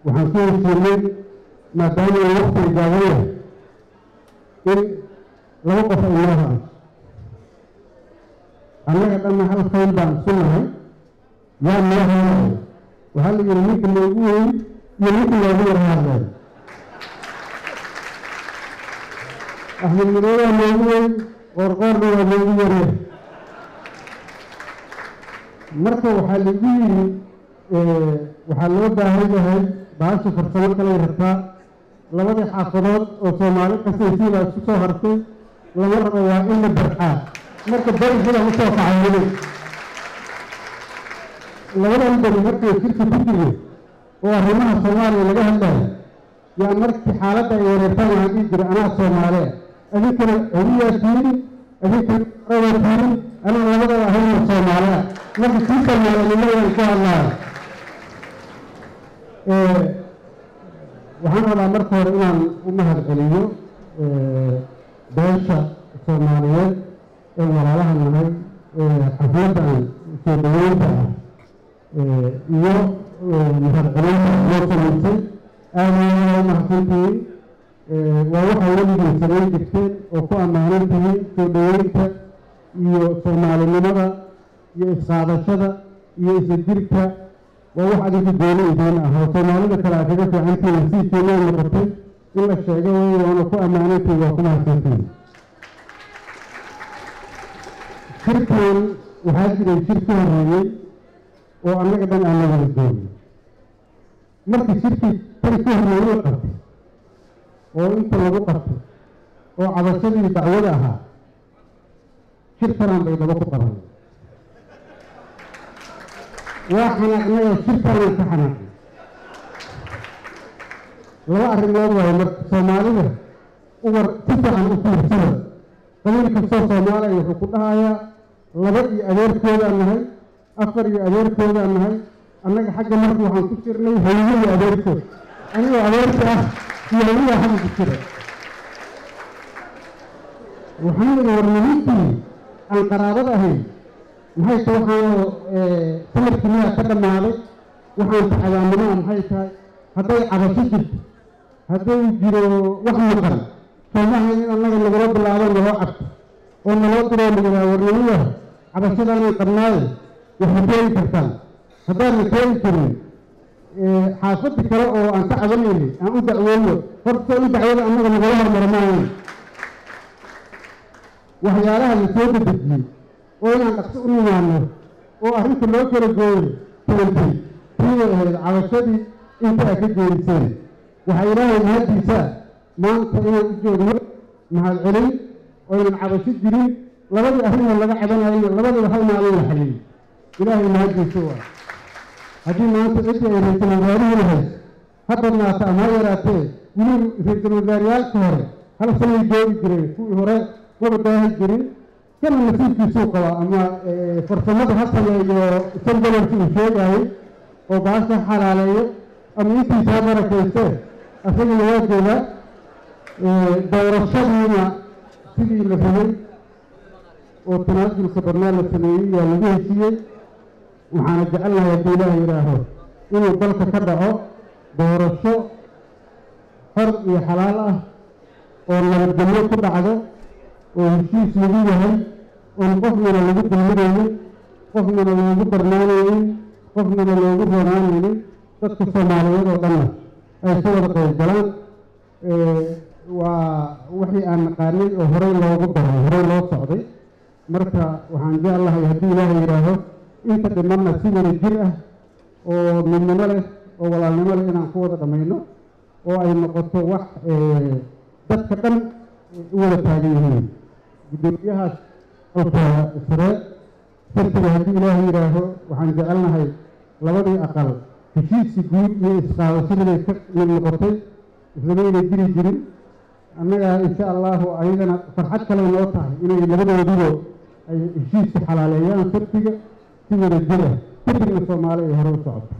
waxaan ku heshiinay maadaama uu waqtiga gaaban yahay in laba qof ay noo hadasho annaga dhanna hal fayl baan isu nahay yaa noo hadlayo waxaa la yidhi ninka loogu weyn iyo ninka loogu yar hadlayo axmed midoobe waa loogu weyn qoorqoorna waa loogu yarya marka waxaa lagu yidhi waxaa loo baahan yahay baasha farsamo kalay rabtaa labadii xaafadood oo soomaali qasaysiin baa isku soo hartay lama rabo waa in la barxaa marka bari sidaa usoo kacayday labadan beri markay jirka ku jire oo arrimaha soomaaliya laga hadlayo yaa markii xaaladda ay wareertaan waxaan dhihi jiray anaa soomaaliya adinkana adiyaa tiiri adinkana araa tiiri anaa labadaba ahayna soomaaliya marka kii soomaaliyanimadaan ku hadlaayo waxaan rabaa marka hore inaan u mahad celiyo beesha soomaaliyeed ee walaalaha nahay xafladdan soo dhaweynta ah iyo mahad celinta loo samaysay aada u mahadsantihiin waa waxaa weligii samayn jirteen oo ku ammaanan tihiin soo dhaweynta iyo soomaalinimada iyo isqaadashada iyo isla jirka waa wax adinka gooni idiin ah oo soomaalida kale aad kaga fiicantihiin nasiibkeena noqotay in la sheego wey waana ku ammaanantihiin waa ku mahadsantihiin shirkan waxaa jiray shir ka horreeyey oo annaga dhan aan la wada joogin markii shirkii tan ka horreeyey la qabtay oo inta lagu qabtay oo cabashadii dacwada ahaa shir kalaan bay daba ku qabanay waa xanaaqnay oo shir kalaan ka xanaaqnay laba arrimood waayo marka soomaalida uwar si fiican u fiirsada qabiil kastoo soomaaliya wuxuu ku dhahayaa laba iyo adeerkoodaan nahay afar iyo adeerkoodaan nahay annaga xagga marka waxaan ku jirnay hawiye iyo adeerkood anigoo adeerka ah iyo hawiyaa xagga ku jira waxaan idhi war nimankii aan qaraabada ahayn maxay ta waxaanoo samarkii miyaa ka dhammaaday waxaan tacadaanimaa maxay tahay hadday cabasho jirto hadday jiro wax maqan soomaha in annaga nagula bilaabo naloo cabto oo naloo diroo layihaha warnimaya cabashadaanay qabnaaye waxay keeni kartaan haddaadna keeni karin xaafadii kale oo aan ka cabanaynin aan u dacweyno horta in dacwada annaga nagala hormaro maahayn waxyaalaha la soo dedejiyey oo inaan dhaqso u nimaano oo arrinta loo kala gooyo keentay tiibay ahayd cabashadii inta aad ka geeriseen waxaa ilaahay mahaddiisaa maanta inaan u joogno mahad celin oo aynan cabasho jirin labadii arrinoo laga cabanayayna labadiiba hal maalin la xaliyey ilaahay mahaddiisa waa haddii maanta ciddii ay ra-iisul wasaarihi lahayd ha badnaata ama ha yaraatee weli ra-iisul wasaareyaalka hore hal sanay joogi jireen kuwii hore maba daahi jirin kana nasiibkiisuu qabaa ama farsamada ha sameeyo san gobolka uu sheegaayey oo baasha xalaaleeyo ama intiisa ha barakayste asagana waa joogaa doorashadiina sidii la rabay oo tanaasulka badnaa la sameeyey yaa lagu heshiiyey waxaana jecelnahay haddii ilaah yidhaaho inuu dalka ka dhaco doorasho xor iyo xalaal ah oo nabadgelyo ku dhacdo oo heshiis lagu yahay oon qofnana lagu dulminaynin qofnana loogu darnaanaynin qofnana loogu roonaanaynin dadka soomaaliyeed oo dhanna ay ka wada qayb galaan waa wixii aan naqaanay oo horey loogu daray horey loo socday marka waxaan jeclahay haddii ilaahay yidhaaho inta dhimanna si wada jir ah oo midnimo leh oo walaalnimo leh inaan ku wada dhammayno oo ay noqoto wax dadka dhan u wada taagan yihiin guddoomiyahaas alka sare sartiga haddii ilaahay yidhaaho waxaan jecelnahay labadii aqal heshiisi guud iyo isqaadashadiibay ka mid noqotay islamayna jiri jirin annagaa insha allahu ayagana farxad kale noo tahay inay labadoodiba ay heshiiska xalaaleeyaan sartiga si wada jira kadibna soomaali ay hore u socoto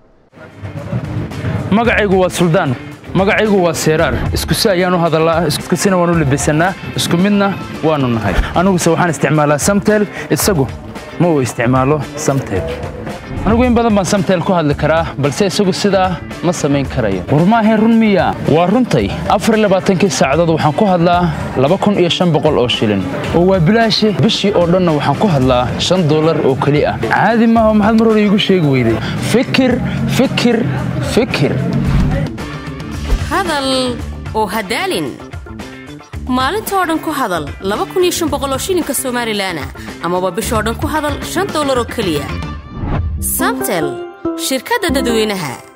magacaygu waa suldaan magacaygu waa seeraar iskusi ayaan u hadallaa iskusina waan u labisannaa isku midna waannu nahay aniguse waxaan isticmaalaa samtel isagu ma uu isticmaalo samtel anigu in badan baan samtel ku hadli karaa balse isagu sidaa ma samayn karayo war maahayn run miya waa runtay afarlabaaatankii saacadood waxaan ku hadlaa laba kun iyo shan boqol oo shilin oo waa bilaashe bishii oo dhanna waxaan ku hadlaa shan dollar oo keli ah caadi maaha maxaad mar hore iigu sheegi weyday fikir fikir fikir hadal oo hadaalin maalinta oo dhan ku hadal oo shilinka somalilan amaba bishoo dhan ku hadal shan dollar oo keliya samtel shirkadda dadweynaha